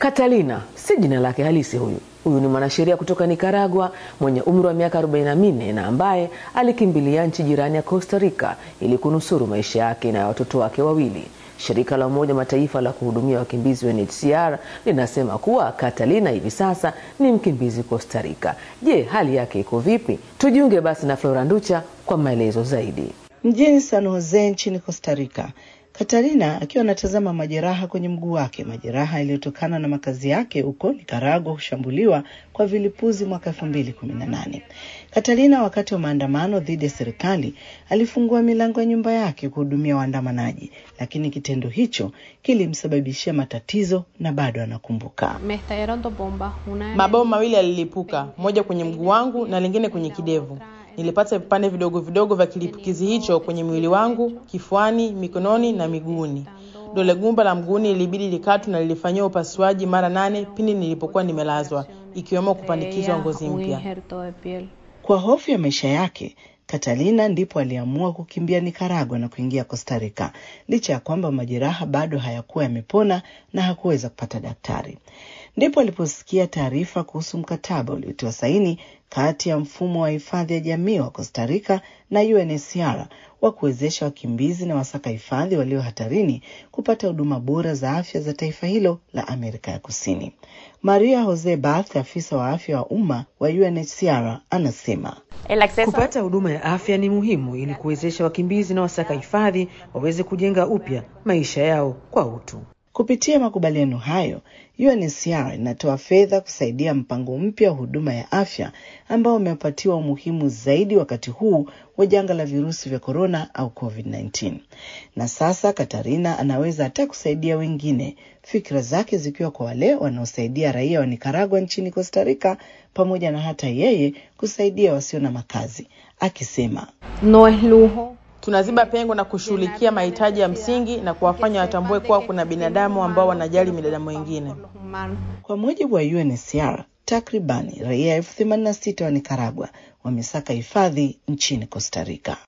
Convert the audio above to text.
Catalina si jina lake halisi huyu. Huyu ni mwanasheria kutoka Nicaragua mwenye umri wa miaka 44 na ambaye alikimbilia nchi jirani ya Costa Rica ili kunusuru maisha yake na ya watoto wake wawili. Shirika la Umoja Mataifa la kuhudumia wakimbizi UNHCR linasema kuwa Catalina hivi sasa ni mkimbizi Costa Rica. Je, hali yake iko vipi? Tujiunge basi na Flora Nducha kwa maelezo zaidi. Mjini San Jose nchini Costa Rica, Katarina akiwa anatazama majeraha kwenye mguu wake, majeraha yaliyotokana na makazi yake huko Nicaragua kushambuliwa kwa vilipuzi mwaka elfu mbili kumi na nane. Katarina wakati wa maandamano dhidi ya serikali alifungua milango ya nyumba yake kuhudumia waandamanaji, lakini kitendo hicho kilimsababishia matatizo na bado anakumbuka. Mabomu mawili yalilipuka, moja kwenye mguu wangu na lingine kwenye kidevu. Nilipata vipande vidogo vidogo vya kilipukizi hicho kwenye mwili wangu, kifuani, mikononi na miguuni. Dole gumba la mguuni ilibidi likatwe na lilifanyiwa upasuaji mara nane pindi nilipokuwa nimelazwa, ikiwemo kupandikizwa ngozi mpya. Kwa hofu ya maisha yake, Catalina ndipo aliamua kukimbia Nicaragua na kuingia Costa Rica, licha ya kwamba majeraha bado hayakuwa yamepona na hakuweza kupata daktari. Ndipo aliposikia taarifa kuhusu mkataba uliotiwa saini kati ya mfumo wa hifadhi ya jamii wa Costa Rica na UNHCR wa kuwezesha wakimbizi na wasaka hifadhi walio hatarini kupata huduma bora za afya za taifa hilo la Amerika ya Kusini. Maria Jose Barth, afisa wa afya wa umma wa UNHCR, anasema kupata huduma ya afya ni muhimu ili kuwezesha wakimbizi na wasaka hifadhi waweze kujenga upya maisha yao kwa utu. Kupitia makubaliano hayo, UNHCR inatoa fedha kusaidia mpango mpya wa huduma ya afya ambao umepatiwa umuhimu zaidi wakati huu wa janga la virusi vya korona au COVID-19. Na sasa Katarina anaweza hata kusaidia wengine, fikra zake zikiwa kwa wale wanaosaidia raia wa Nicaragua nchini Costa Rica, pamoja na hata yeye kusaidia wasio na makazi, akisema no es lujo tunaziba pengo na kushughulikia mahitaji ya msingi na kuwafanya watambue kuwa kuna binadamu ambao wanajali binadamu wengine. Kwa mujibu wa UNHCR, takribani raia elfu themanini na sita wa Nicaragua wamesaka hifadhi nchini Costa Rica.